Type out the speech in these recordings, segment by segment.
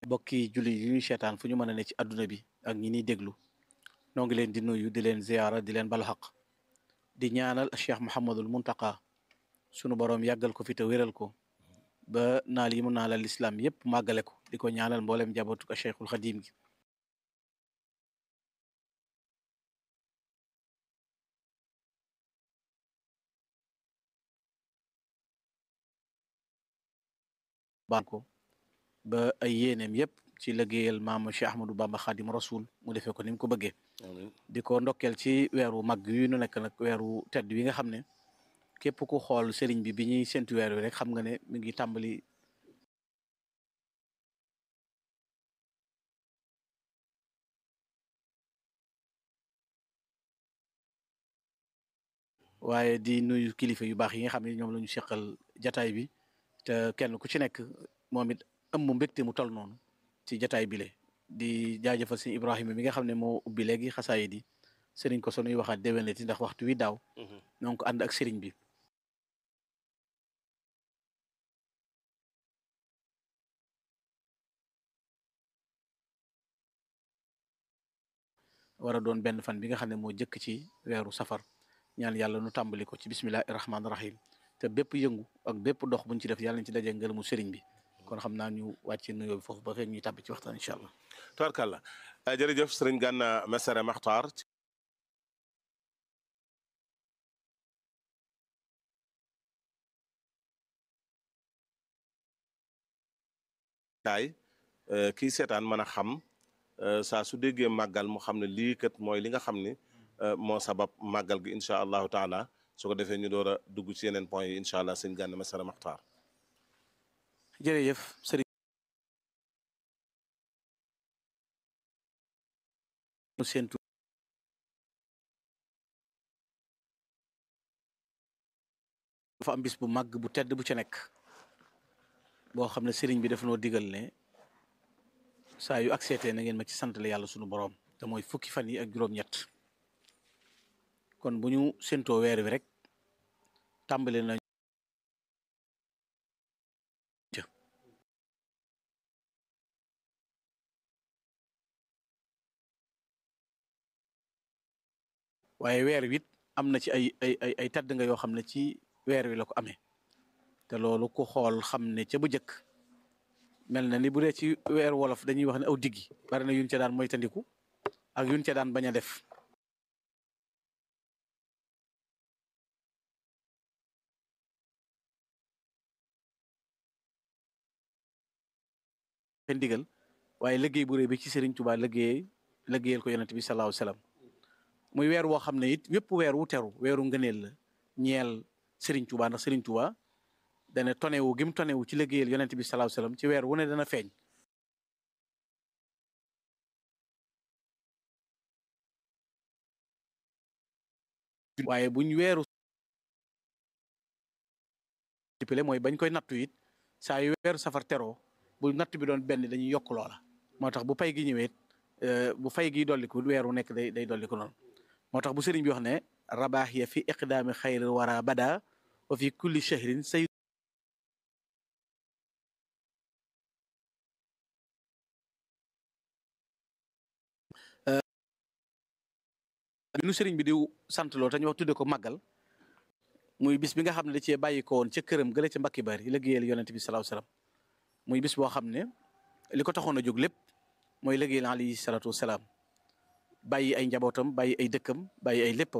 bokki julli yi ñuy seetaan fu ñu mën a ne ci àdduna bi ak ñi niy déglu noo ngi leen di nuyu di leen ziyaara di leen balu xaq di ñaanal Cheikh Mouhamadul Muntaqa sunu boroom yàggal ko fi te wéral ko ba naal yi mu naalal lislaam yépp màggale ko di ko ñaanal mboolem njabootu ko Cheikhul Xadim gi baan ko ba ay yéeneem yépp ci liggéeyal maam Cheikh Ahmadou Bamba Xadim Rasul mu defee ko ni mu ko bëggee di ko ndokkeel ci weeru mag yu nu nekk nag weeru tedd wi nga xam ne képp ku xool sëriñ bi bi ñuy séntu weer wi rek xam nga ne mi ngi tàmbali waaye di nuyu kilifa yu baax yi nga xam ne ñoom la ñu seqal jataay bi te kenn ku ci nekk moom it ëmb mbégte mu tol noonu ci jataay bile di jaajëfal sëñ Ibrahima mi nga xam ne moo ubbi léegi xasaayid di sëriñ ko sonuy waxaat déwénati ndax waxtu wi daaw donc ànd ak sëriñ bi war a doon benn fan bi nga xam ne moo jëkk ci weeru safar ñaan yàlla nu tàmbali ko ci bismillahi rahmaani rahim te bépp yëngu ak bépp dox buñ ci def yàlla nañ ci dajee ngërëmu sëriñ bi kon xam naa ñu wàcce nuyoo bi foofu ba fekk ñuy tàbbi ci waxtaan incha allah tubarkàlla jërëjëf sëriñ Gana Messere Maxtaar kaay kii seetaan mën a xam saa su déggee màggal mu xam ne lii kat mooy li nga xam ni moo sabab màggal gi incha allahu taala su ko defee ñu door a dugg ci yeneen point yi incha allah sëñ Gana Messere Maxtaar jërëjëf sëriñ séentu dafa am bis bu màgg bu tedd bu ca nekk boo xam ne sëriñ bi daf noo digal ne saa yu accepté na ngeen ma ci sant la yàlla sunu boroom te mooy fukki fan yi ak juróom-ñett kon bu ñu séentoo weer wi rek tàmbali na waaye weer wi it am na ci ay ay ay ay tedd nga yoo xam ne ci weer wi la ko amee te loolu ku xool xam ne ca bu njëkk mel na ni bu dee ci weer wolof dañuy wax ne aw diggi bari na yuñ ca daan moytandiku ak yuñ ca daan bañ a def ndigal waaye liggéey bu rëy bi ci Serigne Touba liggéey liggéeyal ko yonent bi salaahu salaam muy weer woo xam ne it wépp weer wu teru weeru ngëneel la ñeel Serigne Touba ndax Serigne Touba dana tonewu gim tonewu ci liggéeyal yonent bi salaahu salaam ci weer wu ne dana feeñ waaye buñ weeru tipale mooy bañ koy nattu it saa yu weeru safar teroo bu natt bi doon benn dañuy yokk loola moo tax bu pay gi ñëwee bu fay gi dolliku weeru nekk day day dolliku noonu moo tax bu sëriñ bi wax ne rabaax ya fi iqdaami xayr wara bada wa fi kulli shahrin say bi nu sëriñ bi di sant loo te ñu wax tudde ko màggal muy bis bi nga xam ne da cee bàyyi ko woon ca këram gële ca mbakki bari liggéeyal yonent bi salaahu salaam muy bis boo xam ne li ko taxoon a jóg lépp mooy liggéeyal alayhi salaatu wasalaam bàyyi ay njabootam bàyyi ay dëkkam bàyyi ay léppam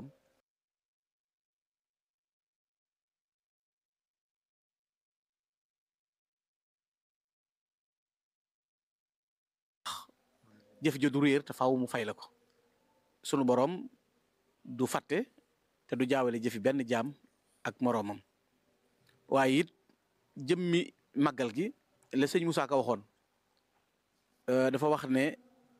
jëf jo du réer te faaw mu fay la ko sunu boroom du fàtte te du jaawale jëfi benn jaam ak moroomam waaye it jëmmi màggal gi la sëñ Moussa Ka waxoon dafa wax ne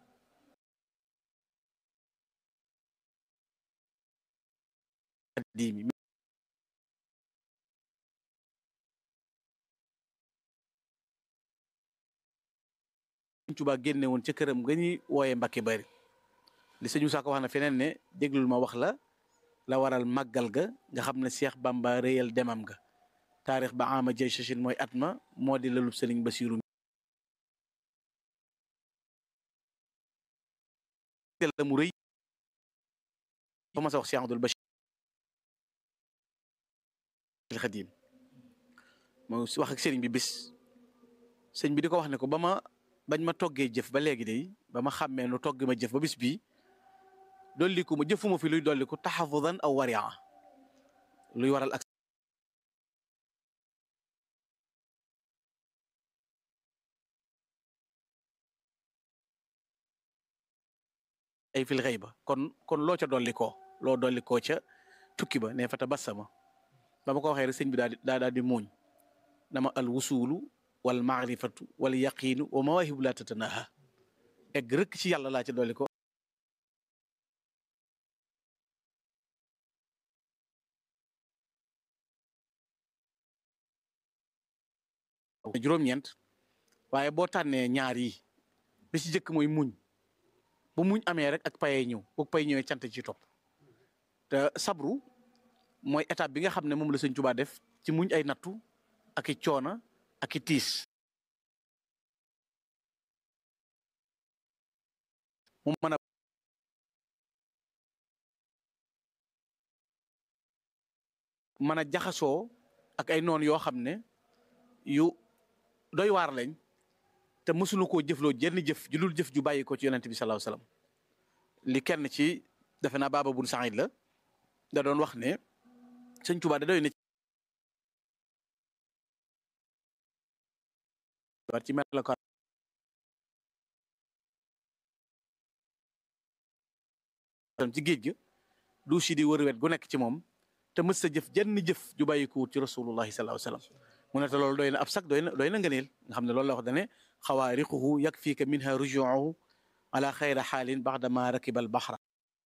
diimi Sëñ Tuubaa génne woon ca këram nga ñuy wooyee Mbàkke Bari li sëñ Moussa Ka wax na feneen ne déglul ma wax la la waral màggal ga nga xam ne Cheikh Bamba réyal demam ga taarix ba ama jay sachin mooy at ma moo di lalub sëriñ Basiiru la mu rëy ba ma sa wax Cheikh Abdoul Bachir Xadim moo wax ak sëriñ bi bis sëñ bi di ko wax ne ko ba ma bañ ma toggee jëf ba léegi day ba ma xàmmee nu togg ma jëf ba bis bii dolliku ma jëfuma fi luy dolliku taxafudan aw waria luy waral ak ay fil xëy ba kon kon loo ca dolli koo loo dolli koo ca tukki ba ne fa tabassama ba ma ko waxee rek sëñ bi daal di daa daal di muuñ dama al wusulu wal maarifatu wal yaqiinu wa mawaahibu laa tatanaha egg rëkk ci yàlla laa ca dolli ko juróom-ñeent waaye boo tànnee ñaar yi bi ci jëkk mooy muñ bu muñ amee rek ak payee ñëw bu pay ñëwee cant ci topp te sabru mooy étape bi nga xam ne moom la sëñ Tuubaa def ci muñ ay nattu ak i coona ak i tiis mu mën a mën a jaxasoo ak ay noon yoo xam ne yu doy waar lañ te mësunu koo jëfloo jenn jëf ju dul jëf ju bàyyi ko ci yonent bi sallallahu alayhi wasallam li kenn ci defe naa baaba bun Saïd la da doon wax ne sëñ Tuubaa da doy na war ci melokaan ci géej ga du si di wër wet gu nekk ci moom te mës sa jëf jenn jëf ju bàyyi ko wut ci rasulullahi sallallahu alayhi wasallam mu ne te loolu doy na ab sax doy na doy na ngëneel nga xam ne loolu la wax dane xawaariquhu yakfiika minha rujuuhu ala xayra xaalin baxda ma rakiba al baxra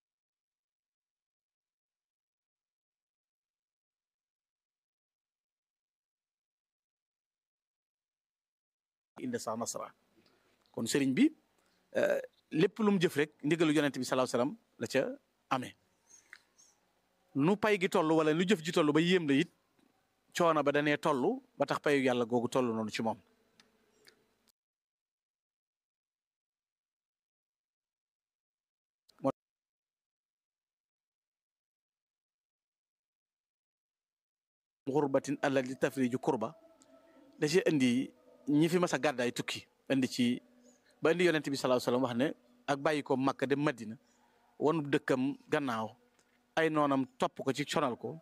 inde sa nasra kon sëriñ bi lépp lu mu jëf rek ndigalu yonent bi sallallahu alayhi wasallam la ca amee nu pay gi toll wala nu jëf ji toll ba yéem la it coono ba danee toll ba tax payu yàlla googu toll noonu ci moom 'urbatin allati tafriju kurba da ci indi ñi fi mas a gàddaay tukki indi ci ba indi yonent bi sallallahu alayhi wasallam wax ne ak bàyyi ko Makka dem Madina wonu dëkkam gannaaw ay noonam topp ko ci sonal ko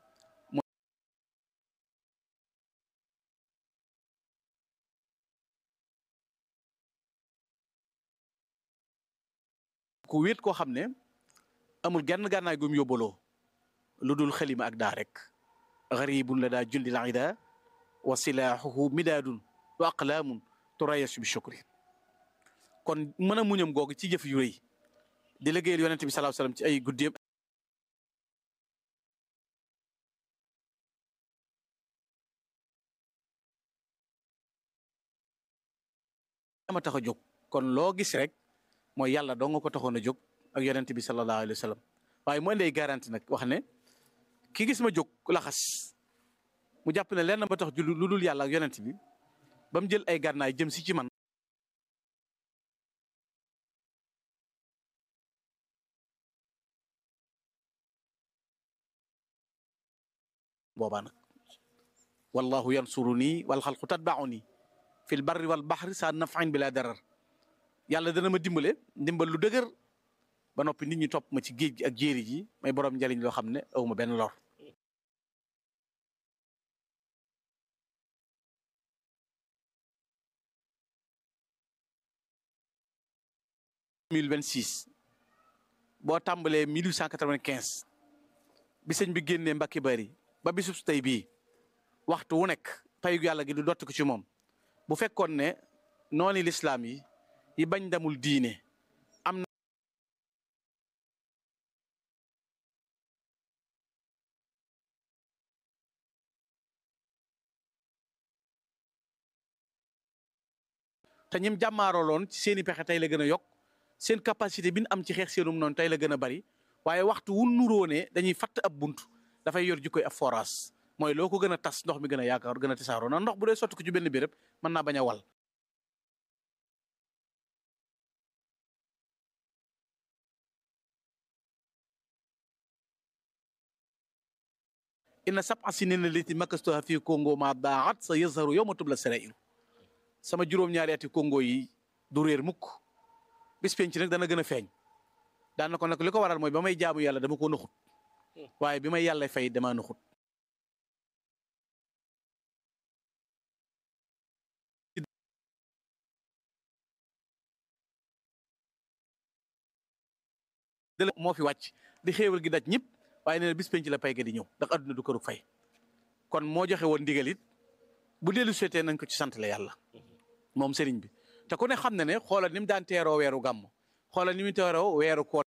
ku wéet koo xam ne amul genn gànnaay gum yóbbaloo lu dul xalima ak daa rek garibun la daa jundi la ida wa silaahuhu midaadun wa aqlaamun turayasu bi shukri kon mën a muñam googu ci jëf yu rëy di liggéeyal yonente bi sallallahu alayhi wasallam ci ay guddeem ama tax a jóg kon loo gis rek mooy yàlla doo nga ko taxoon a jóg ak yonente bi sallallahu alayhi wasallam waaye mu indi ay garanti nag wax ne ki gis ma jóg laxas mu jàpp ne lenn ba tax ju lu dul yàlla ak yonent bi ba mu jël ay gànnaay jëm si ci man boobaa nag wallahu yansuru nii wal xalqu tatba'u nii fil barri wal baxri sa naf'in bila darar yàlla dana ma dimbale ndimbal lu dëgër ba noppi nit ñi topp ma ci géej gi ak jéeri ji may borom njariñ loo xam ne awma benn lor 2026 boo tàmbalee 1895 bi sëñ bi génnee Mbàkke Bari ba bisub tey bii waxtu wu nekk payu yàlla gi du dotti ko ci moom bu fekkoon ne nooni lislaam yi yi bañ damul diine am na te ñim jàmmaarooloon ci seeni pexe tey la gën a yokk seen capacité bi ñu am ci xeex seenum noonu tey la gën a bari waaye waxtu wu nuróone dañuy fatt ab bunt dafay yor jikkoy ab forage mooy loo ko gën a tas ndox mi gën a yaakaar gën a tasaaroo na ndox bu dee sotti ko ci benn béréb mën naa bañ a wal inna sab'a sinina lati makastuha fii Congo ma daat sa yazharu yawma tubla sarairu sama juróom-ñaari ati Congo yi du réer mukk bis penc nag dana gën a feeñ daan na ko nag li ko waral mooy ba may jaamu yàlla dama ko naxut waaye bi may yàlla fay damaa naxut dëla moo fi wàcc di xéewal gi daj ñëpp waaye nee na bis penc la pay ga di ñëw ndax adduna du këru fay kon moo joxe woon ndigal it bu dellu seetee nañ ko ci sant la yàlla moom sëriñ bi te ku ne xam na ne xoolal ni mu daan teeroo weeru gàmm xoolal ni mu teeroo weeru koor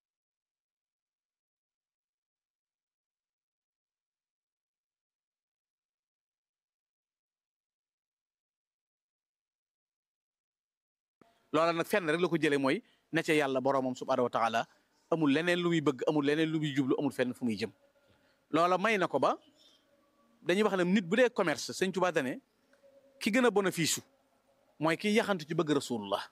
loola nag fenn rek la ko jëlee mooy ne ca yàlla boroomam subhaanahu wa taala amul leneen lu muy bëgg amul leneen lu muy jublu amul fenn fu muy jëm loola may na ko ba dañuy wax ne nit bu dee commerce sëñ Tuubaa dane ki gën a bénéfice su mooy ki yaxantu ci bëgg rasulullah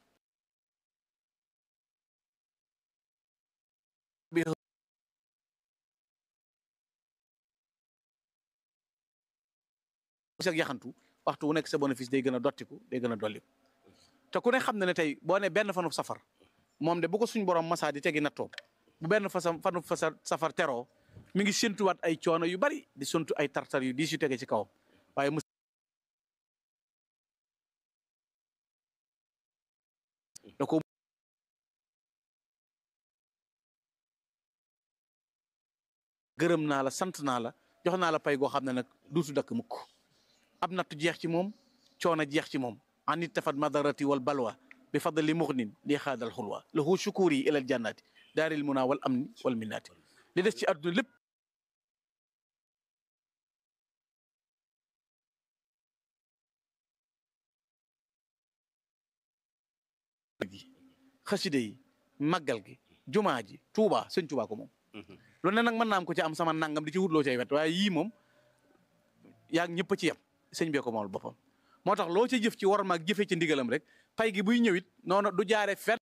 ak yaxantu waxtu wu nekk sa bénéfice day gën a dottiku day gën a dolliku te ku ne xam na ne tey boo ne benn fanu safar moom de bu ko suñ borom masaa di tegi nattoo bu benn fasa fanu fasa safar teroo mi ngi séntuwaat ay coono yu bari di séntu ay tartar yu diis yu tege ci kawam waaye mu da ko gërëm naa la sant naa la jox naa la pay goo xam ne nag duutu dakk mukk ab nattu jeex ci moom coono jeex ci moom an ittafat madarati wal balwa bi fadli muxnin li xaadal xulwa lahu shukuri ilal jannati daaril muna wal amni wal minnaati li des ci àdduna lépp xaside yi màggal gi jumaa ji tuubaa sëñ tuubaa ko moom lu ne nag mën naa am ko ci am sama nangam di ci wutloo cay wet waaye yii moom yaa ñëpp a ci yem sëñ bee ko moomal boppam moo tax loo ci jëf ci war maag jëfee ci ndigalam rek pay gi buy ñëwit noonu du jaare fet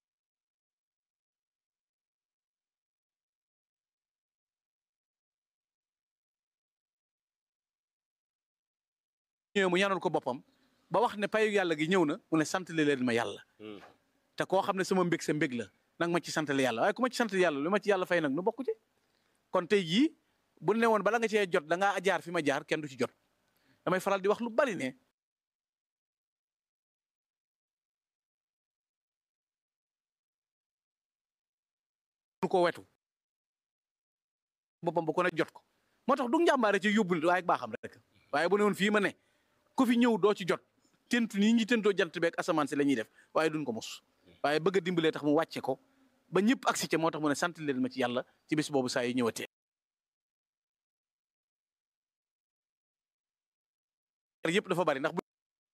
ñëwee mu ñaanal ko boppam ba wax ne payu yàlla gi ñëw na mu ne sant leen ma yàlla te koo xam ne sama mbég sa mbég la nag ma ci sant yàlla waaye ku ma ci sant yàlla lu ma ci yàlla fay nag nu bokku ci kon tey jii bu ne woon bala nga cee jot da ngaa jaar fi ma jaar kenn du ci jot damay faral di wax lu bari ne ko wetu boppam bu ko ne jot ko moo tax du njàmbaare ci yóbbul waaye baaxam rek waaye bu ne woon fii ma ne ku fi ñëw doo ci jot tentu nii ñi tentoo jant beeg asamaan si la ñuy def waaye duñ ko mos waaye bëgg a dimbalee tax mu wàcce ko ba ñëpp agsi ca moo tax mu ne sant leen ma ci yàlla ci bis boobu saa yi ñëwatee yëpp dafa bari ndax bu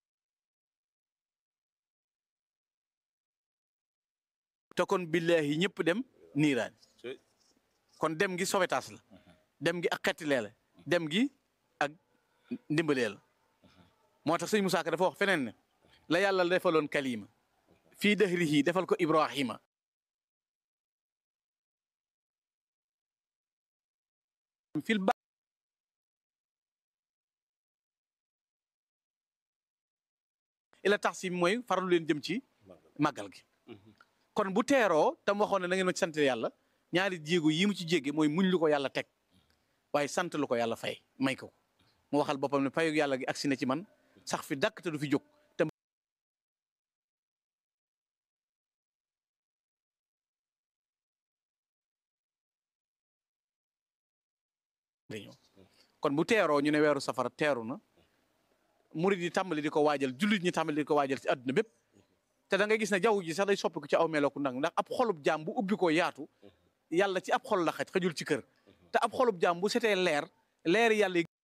te kon billahi ñëpp dem niiraan kon dem gi sowetaas la dem gi ak xettilee la dem gi ak ndimbalee la moo tax sëñ Musaa Ka dafa wax feneen ne la yàlla defaloon kalima fii dahrihi defal ko Ibrahima fil ba ila tax si mooy farlu leen jëm ci màggal gi kon bu teeroo tam waxoon ne na ngeen ma ci sant yàlla ñaari jéego yi mu ci jégge mooy muñ lu ko yàlla teg waaye sant lu ko yàlla fay may ko mu waxal boppam ne payu yàlla gi agsi na ci man sax fi dàkk te du fi jóg te kon bu teeroo ñu ne weeru safara teeru na murid yi tàmbali di ko waajal jullit ñi tàmbali di ko waajal ci àdduna bépp te da ngay gis ne jaww ji sax day soppiku ci aw meloku ndang ndax ab xolub jaam bu ubbi ko yaatu yàlla ci ab xol la xaj xajul ci kër te ab xolub jaam bu setee leer leer yàlla yi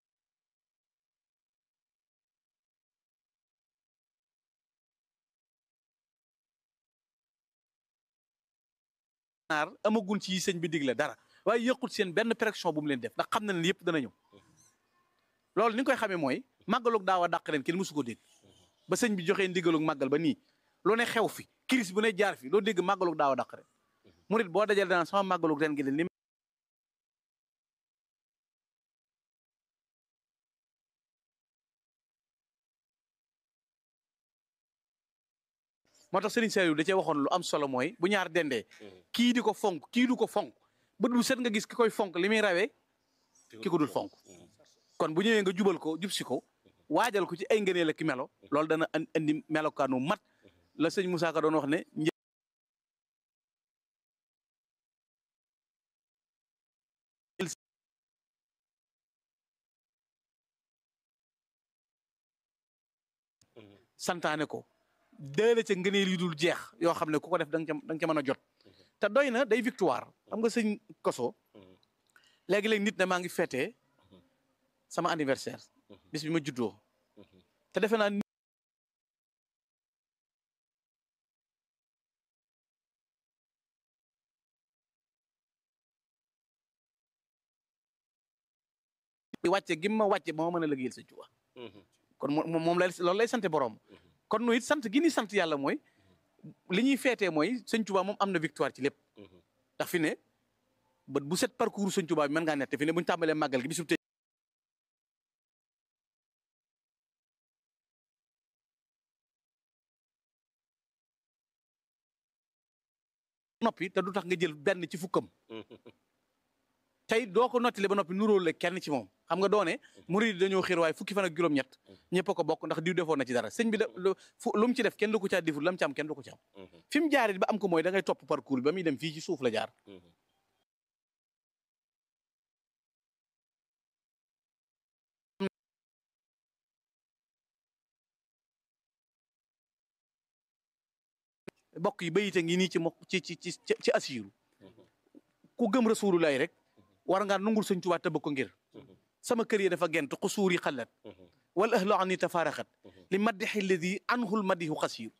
naar amagul ci sëñ bi digle dara waaye yëqut seen benn pression bu mu leen def ndax xam na ne yëpp dana ñëw loolu ni nga koy xamee mooy màggalug daaw a dàq ren kenn mësu ko dégg ba sëñ bi joxee ndigalug màggal ba nii loo ne xew fi crise bu ne jaar fi loo dégg màggalug daaw a dàq ren murit boo dajale daan sama màggalug ren gi de moo tax Serigne Saliou da cee waxoon lu am solo mooy bu ñaar dendee kii di ko fonk kii du ko fonk bët bu set nga gis ki koy fonk li muy rawee ki ko dul fonk kon bu ñëwee nga jubal ko jub si ko waajal ko ci ay ngëneel ak melo loolu dana andi melokaanu mat la sëñ Moussa Ka doon wax ne santaane ko déele ca ngëneel yi dul jeex yoo xam ne ku ko def da nga ca da nga ca mën a jot te doy na day victoire xam nga sëñ koso léegi-léegi nit ne maa ngi fêté sama anniversaire bis bi ma juddoo te defe naa wàcce gi ma wàcce ba ma mën a liggéeyal sëñ Tuubaa kon moom moom lay loolu lay sante borom kon nu it sant gi ni sant yàlla mooy li ñuy feetee mooy sëñ Tuubaa moom am na victoire ci lépp ndax fi ne bët bu set parcours sëñ Tuubaa bi mën ngaa nett fi ne bu ñu tàmbalee màggal gi bisub tey noppi te du tax nga jël benn ci fukkam tey doo ko nottali ba noppi nuróo la kenn ci moom xam nga doone murid dañoo xiir waaye fukki fan ak juróom-ñett ñëpp a ko bokk ndax diw defoon na ci dara sëñ bi da lu mu ci def kenn du ko caa deful lam ci am kenn du ko ci am fi mu jaaree ba am ko mooy da ngay topp parcours bi ba muy dem fii ci suuf la jaar bokk yi bayite ngi nii ci mo ci ci ci ci asiiru ku gëm rasulullahi rek war ngaa nungul sëñ Tuubaa tëbb ko ngir sama kër yi dafa gent xusuur yi xalat wal ahlu an ni tafaaraxat li maddixi alladi anhul maddihu xasiir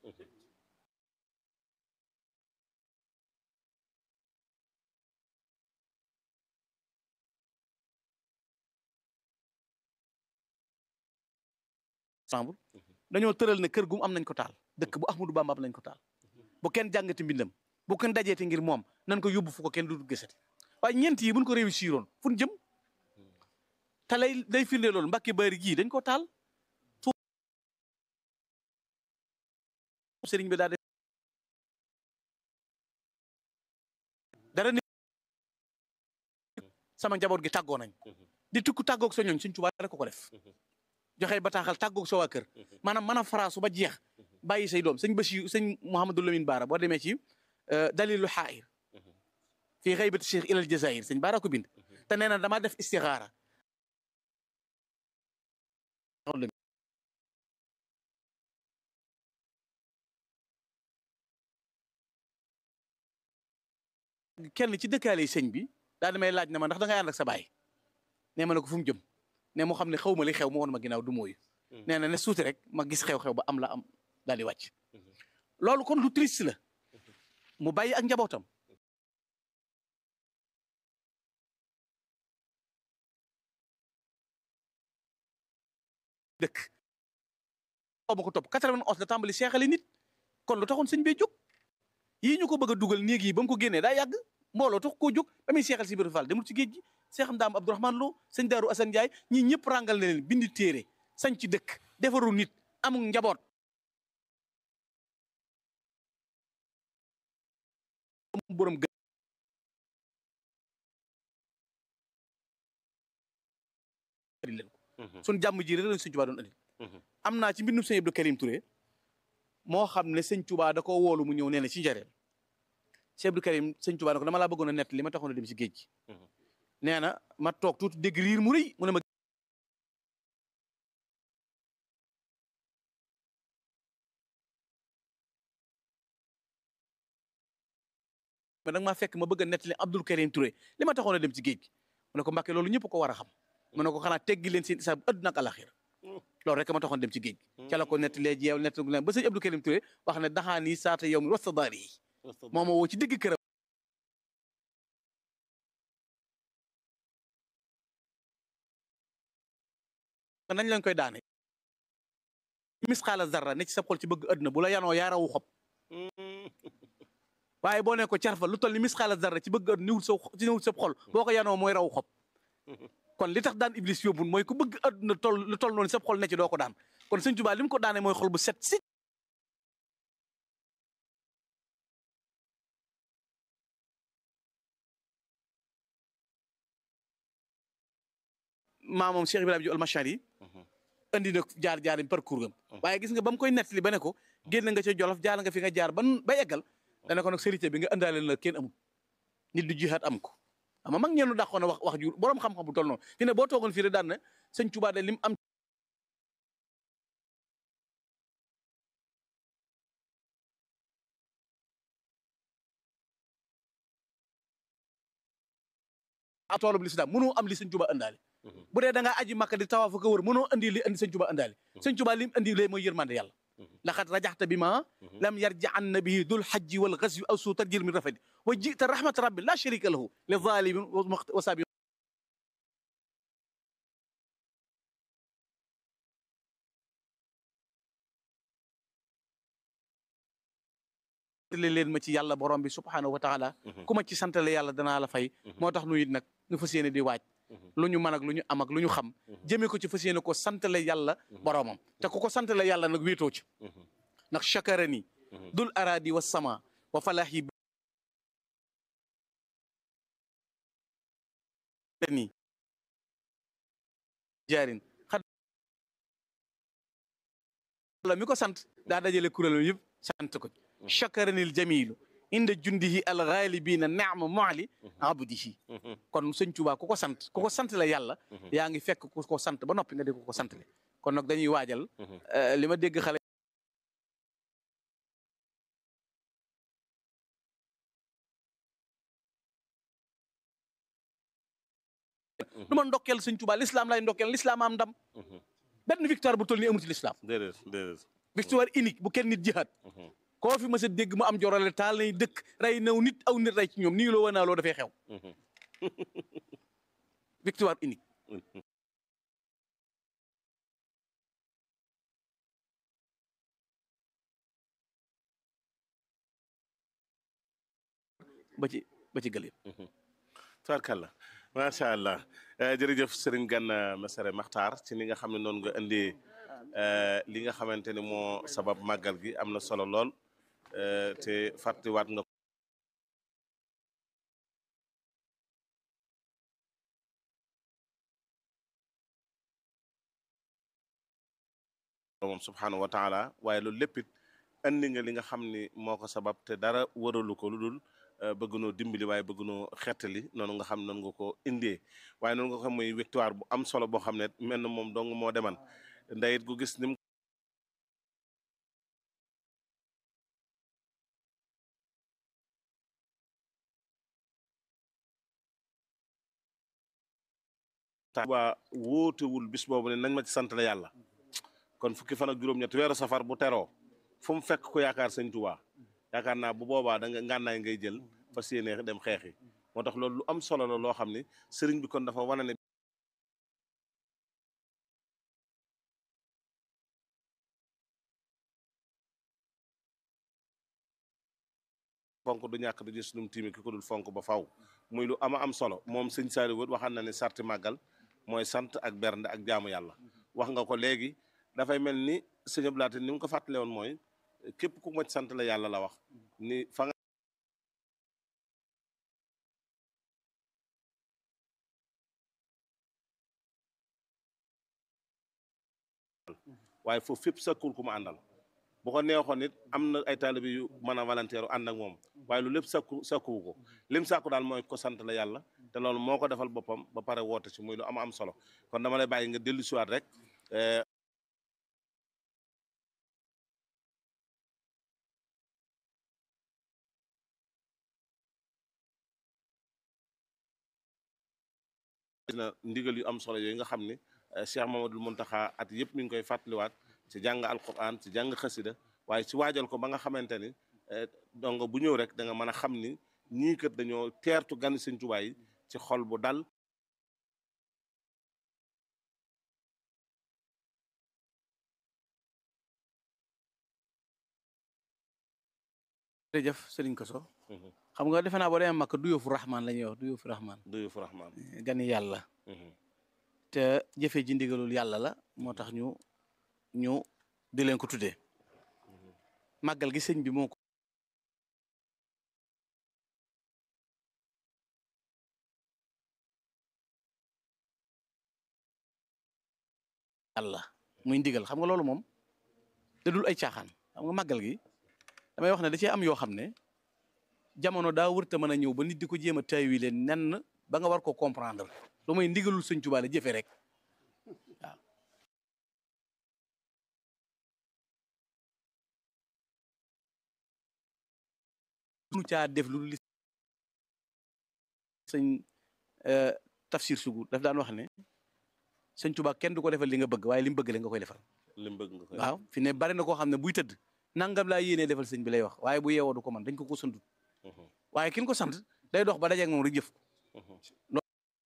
ensemble dañoo tëral ne kër gum am nañ ko taal dëkk bu Ahmadu Bamba am nañ ko taal bu kenn jàngati mbindam bu kenn dajeeti ngir moom nan ko yóbbu fu ko kenn du gisati waaye ñeent yi buñ ko réussir oon fu ñu jëm te lay day firnde loolu mbakki bari gii dañ ko taal sëriñ bi daa def dara ni sama njaboot gi tàggoo nañ di tukku tàggoog sa ñooñ suñ Tuubaa rek ko ko def joxe bataaxal tàggoog sa waa kër maanaam mën a faraasu ba jeex bàyyi say doom sëñ Bachir sëñ Mouhamadou Lamine Baara boo demee ci dalilu xaayir fii xaybati cheikh ilal jazair sëñ Baara ko bind te nee na damaa def istixaara kenn ci dëkkaale sëñ bi daa damay laaj na ma ndax da ngay ànd ak sa baay nee ma ne ko fu mu jëm ne moo xam ne xaw ma li xew mu woon ma ginnaaw du mooyu nee na ne suuti rek ma gis xew-xew ba am la am daal di wàcc loolu kon lu triste la mu bàyyi ak njabootam dëkk ma ko topp 91 la tàmbali seexali nit kon lu taxoon sëñ bee jóg yii ñu ko bëgg a dugal néeg yi ba mu ko génnee daa yàgg mbooloo tax koo jóg ba muy seexal si biir Fall demul ci géej gi seexam daam Abdourahmane Lo sëñ Daaru Assane Ndiaye ñii ñëpp ràngal na leen bindi téere sañ ci dëkk defaru nit amul njaboot borom gë leen ko suñ jàmm ji rek lañ sëñ Tuubaa doon andil am naa ci mbindum sëñ Abdou Karim Touré moo xam ne sëñ Tuubaa da ko woolu mu ñëw nee na ci njareel sëñ Abdou Karim sëñ Tuubaa ne ko dama laa bëggoon a nett li ma taxoon a dem ci géej gi nee na ma toog tuuti dégg riir mu rëy mu ne ma mais nag maa fekk ma bëgg a nettali Abdou Karim Touré li ma taxoon a dem ci géej gi mu ne ko Mbàkke loolu ñëpp ko war a xam mu ne ko xanaa teggi leen seen isaab àdduna ak alaxira loolu rek ma taxoon dem ci géej gi ca la ko nettalee jeew nett ba sëñ Abdou Karim Touré wax ne daxaanii saata yow mi wasta daari yi moo ma woo ci digg këram nañ lañ koy daane misxaala zarra ne ci sa xol ci bëgg àdduna bu la yanoo yaa rawu xob waaye boo ne ko carfa lu toll ni misxaala zarra ci bëgg àdduna niwul sa ci niwul sa xol boo ko yanoo mooy rawu xob kon li tax daan iblis yóbbul mooy ku bëgg àdduna toll lu toll noonu sa xol ne ci doo ko daan kon sëñ Tuubaa li mu ko daane mooy xol bu set si maamam Cheikh Ibrahima Diouf al-Machari andi na jaar jaar parcours am waaye gis nga ba mu koy nettali ba ne ko génn nga ca Jolof jaar nga fi nga jaar ban ba eggal dana ko nag sérité bi nga indaale la kenn amul nit du jihaat am ko ama mag ñeenu dàqoon na wax wax ju boroom xam-xam bu toll noonu fi ne boo toogoon fii rek daan na sëñ Tuubaa de lim am a toolub lislaam mënoo am li sëñ Tuubaa indaale bu dee da ngaa aji makka di tawaaf ko wër mënoo andi li andi sëñ Tuubaa indaale sëñ Tuubaa lim andi lee mooy yërmande yàlla laqad rajaxta bi ma lam yarja an nabihi dul hajji wal ghazwi aw suu tarjil min rafadi wa jita rahmat rabbi la sharika lahu li zalimin wa sabi santale leen ma ci yàlla borom bi subhaanahu wa taala ku ma ci santale yàlla danaa la fay moo tax nu it nag nu fas yéene di waaj lu ñu mën ak lu ñu am ak lu ñu xam jëmee ko ci fas yéene ko santale yàlla boromam te ku ko santale yàlla nag wéetoo ci ndax chakarani dul aradi wa sama wa falahi ni jaarin xad la mi ko sant daa dajale kuréel yëpp sant ko chakaranil jamilu inda jundihi alxaalibina naama moali abdihi kon sëñ Tuubaa ku ko sant ku ko sant la yàlla yaa ngi fekk ku ko sant ba noppi nga di ko ko sant le kon nag dañuy waajal li ma dégg xale du ma ndokkeel sëñ Tuubaa l'islam lay ndokkeel l'islam am ndam benn victoire bu toll ni amul ci l'islam déedéet déedéet victoire unique bu kenn nit jihaat koo fi ma sa dégg mu am jorale taal nay dëkk rey naw nit aw nit rey ci ñoom nii loo wanaa loo dafay xew victoire unique ba ci ba ci gëléem tubaarkàlla macha allah jërëjëf sëriñ Gana Messere Maxtaar ci ni nga xam ne noonu nga indi li nga xamante ni moo sabab màggal gi am na solo lool te fàttiwaat nga moom subhaanahu wa taala waaye loolu lépp it andi nga li nga xam ni moo ko sabab te dara waralu ko lu dul bëgg noo dimbali waaye bëgg noo xettali noonu nga xam noonu nga ko indee waaye noonu nga xam muy victoire bu am solo boo xam ne mel na moom dong moo deman ndayit gu gis nim waa wóotewul bis boobu ne nañ ma ci sant la yàlla kon fukki fan ak juróom-ñett weeru safar bu teroo fu mu fekk ko yaakaar sëñ Tuubaa yaakaar naa bu boobaa da nga ngànnaay ngay jël fas yéene dem xeexi moo tax loolu lu am solo la loo xam ne sëriñ bi kon dafa wane ne fonk du ñàkk du gis num tiimi ki ko dul fonk ba faw muy lu ama am solo moom sëñ Saliou wët waxaan na ne sarti màggal mooy sant ak bernde ak jaamu yàlla wax nga ko léegi dafay mel ni sëñ Abdoulaye ni mu ko fàttale woon mooy képp ku ma sant la yàlla la wax ni fa nga waaye foofu fépp sakkul ku mu àndal bu ko neexoon nit am na ay taalibe yu mën a volontaire ànd ak moom waaye lu lépp sakku sakkuwu ko lim sakku daal mooy ko sant la yàlla te loolu moo ko defal boppam ba pare woote ci muy lu am am solo kon dama lay bàyyi nga dellu siwaat rek na ndigal yu am solo yooyu nga xam ni Cheikh Mamadou Muntaxa at yëpp mi ngi koy fàttaliwaat ci jàng alquran ci jàng xasida waaye ci waajal ko ba nga xamante ni donc bu ñëw rek da nga mën a xam ni ñii kat dañoo teertu gan Sëñ Tuubaa yi ci xol bu dal jërëjëf sëriñ Koso xam nga defe naa boo demee Makka du yóofu Rahman la ñuy wax du yóofu Rahman du yóofu Rahman gani yàlla te jëfe ji ndigalul yàlla la moo tax ñu ñu di leen ko tuddee màggal gi sëñ bi moo ko yàlla muy ndigal xam nga loolu moom te dul ay caaxaan xam nga màggal gi damay wax ne da cee am yoo xam ne jamono daa wërta mën a ñëw ba nit di ko jéem a taawi leen nenn ba nga war ko comprendre lu muy ndigalul sëñ Tuubaa la jëfe rek waaw nu caa def lu li sëñ tafsir sugu daf daan wax ne sëñ Tuubaa kenn du ko defal li nga bëgg waaye li mu bëgg la nga koy defal lim bëgg nga koy waaw fi ne bari na koo xam ne buy tëdd nangam laa yéenee defal sëñ bi lay wax waaye bu yeewoo du ko man dañ ko ko santut waaye kin ko sant day dox ba dajeeg moom rek jëf ko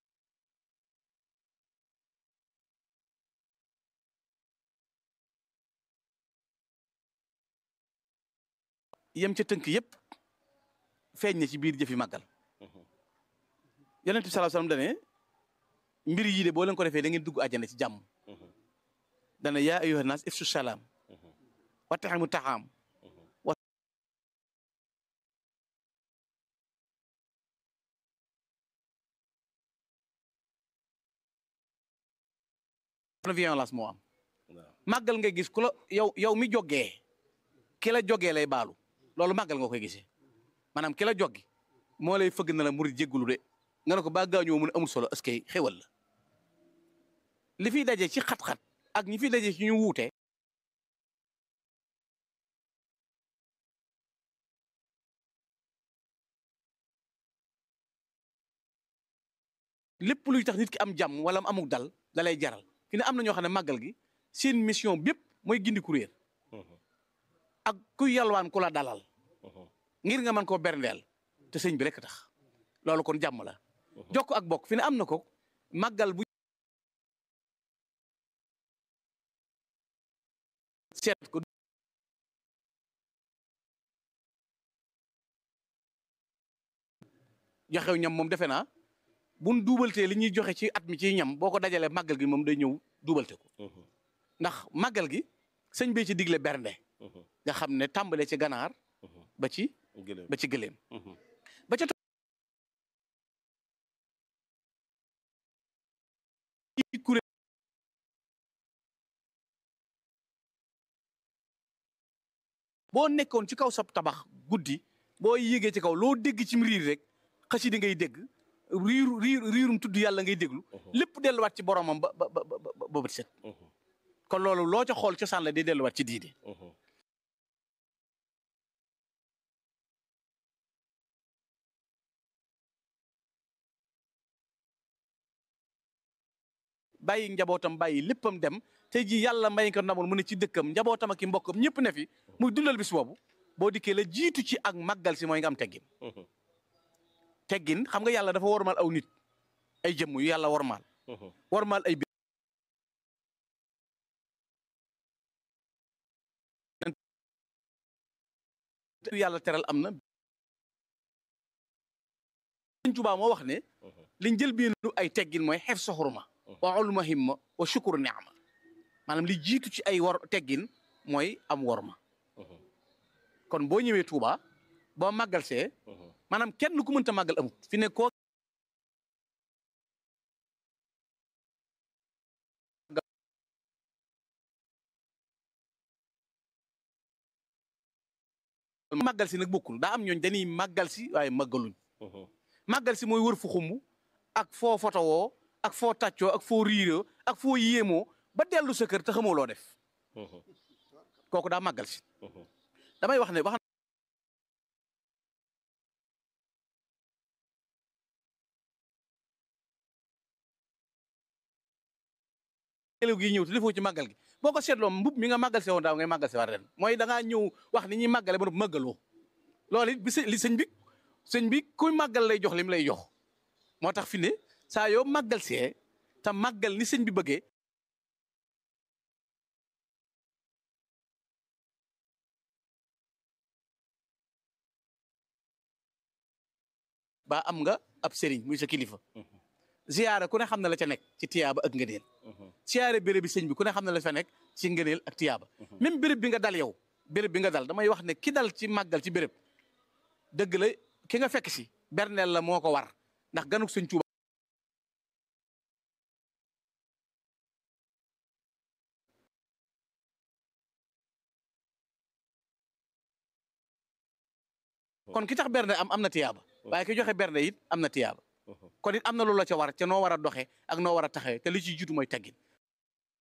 yem ca tënk yëpp feeñ na ci biir jëfi màggal yonent bi sallallahu alayhi wasallam dane mbir yii de boo leen ko defee da ngeen dugg àjjana ci jàmm dana yaa ayyuhan naas ifsu salaam wa taximu taxaam wa violence moo am màggal nga gis ku la yow yow mi jógee ki la jógee lay baalu loolu màggal nga koy gisee maanaam ki la joggi moo lay fëgg na la murid jéggulu de nga ne ko ba gaañoo mu ne amul solo est-ce que xéwal la li fiy daje ci xat-xat ak ñi fiy daje ci ñu wuute lépp luy tax nit ki am jàmm wala mu amuk dal da lay jaral fi ne am na ñoo xam ne màggal gi seen mission bépp mooy gindi kuréel ak kuy yalwaan ku la dalal ngir nga mën koo berndeel te sëñ bi rek tax loolu kon jàmm la jokk ak bokk fi ne am na ko màggal bu seet ko joxew ñam moom defe naa buñ duubaltee li ñuy joxe ci at mi ci ñam boo ko dajalee màggal gi moom day ñëw duubalte ko ndax màggal gi sëñ bi ci digle bernde nga xam ne tàmbalee ci ganaar ba ci ba ci gëléem ba ca kuréel boo nekkoon ci kaw sab tabax guddi boo yéegee ci kaw loo dégg ci riir rek xasida ngay dégg riiru riir riirum tudd yàlla ngay déglu lépp delluwaat ci boromam ba ba ba ba bët set kon loolu loo ca xool cosaan la di delluwaat ci diide bàyyi njabootam bàyyi léppam dem tey jii yàlla may ko ndamul mu ne ci dëkkam njabootam ak i mbokkam ñëpp ne fi muy dundal bis boobu boo dikkee la jiitu ci ak màggal si mooy nga am teggin teggin xam nga yàlla dafa wormaal aw nit ay jëmm yu yàlla wormaal wormaal ay yàlla teral am na Sëñ Tuubaa moo wax ne liñ jël biinu ay teggin mooy xef soxuruma wa ulma himma wa shukru ni'ma maanaam li jiitu ci ay war teggin mooy am worma kon boo ñëwee Touba boo màggal see maanaam kenn ku mënta màggal amut fi ne koo màggal si nag bokkul daa am ñooñ dañuy màggal si waaye màggaluñ màggal si mooy wër fu xumb ak foo fotowoo ak foo tàccoo ak foo riiroo ak foo yéemoo ba dellu sa kër te xamoo loo def kooku daa màggal si damay wax ne wax élèw gi ñëw te defoo ci màggal gi boo ko seetloo mbub mi nga màggal se woon daaw ngay màggal se waat ren mooy da ngaa ñëw wax ni ñuy màggale ba noppi màggaloo loolu it bi li sëñ bi sëñ bi kuy màggal lay jox lim lay jox moo tax fi ne saa yoo màggal see te màggal ni sëñ bi bëggee ba am nga ab sëriñ muy sa kilifa ziyaara ku ne xam na la ca nekk ci tiyaaba ak ngëneel ziyaare béréb bi sëñ bi ku ne xam na la fa nekk ci ngëneel ak tiyaaba même béréb bi nga dal yow béréb bi nga dal damay wax ne ki dal ci màggal ci béréb dëgg la ki nga fekk si berneel la moo ko war ndax ganuk sëñ Tuuba kon ki tax bernde am am na tiyaaba waaye ki joxe bernde it am na tiyaaba kon it am na lu la ca war ca noo war a doxee ak noo war a taxawee te li ci jiitu mooy teggin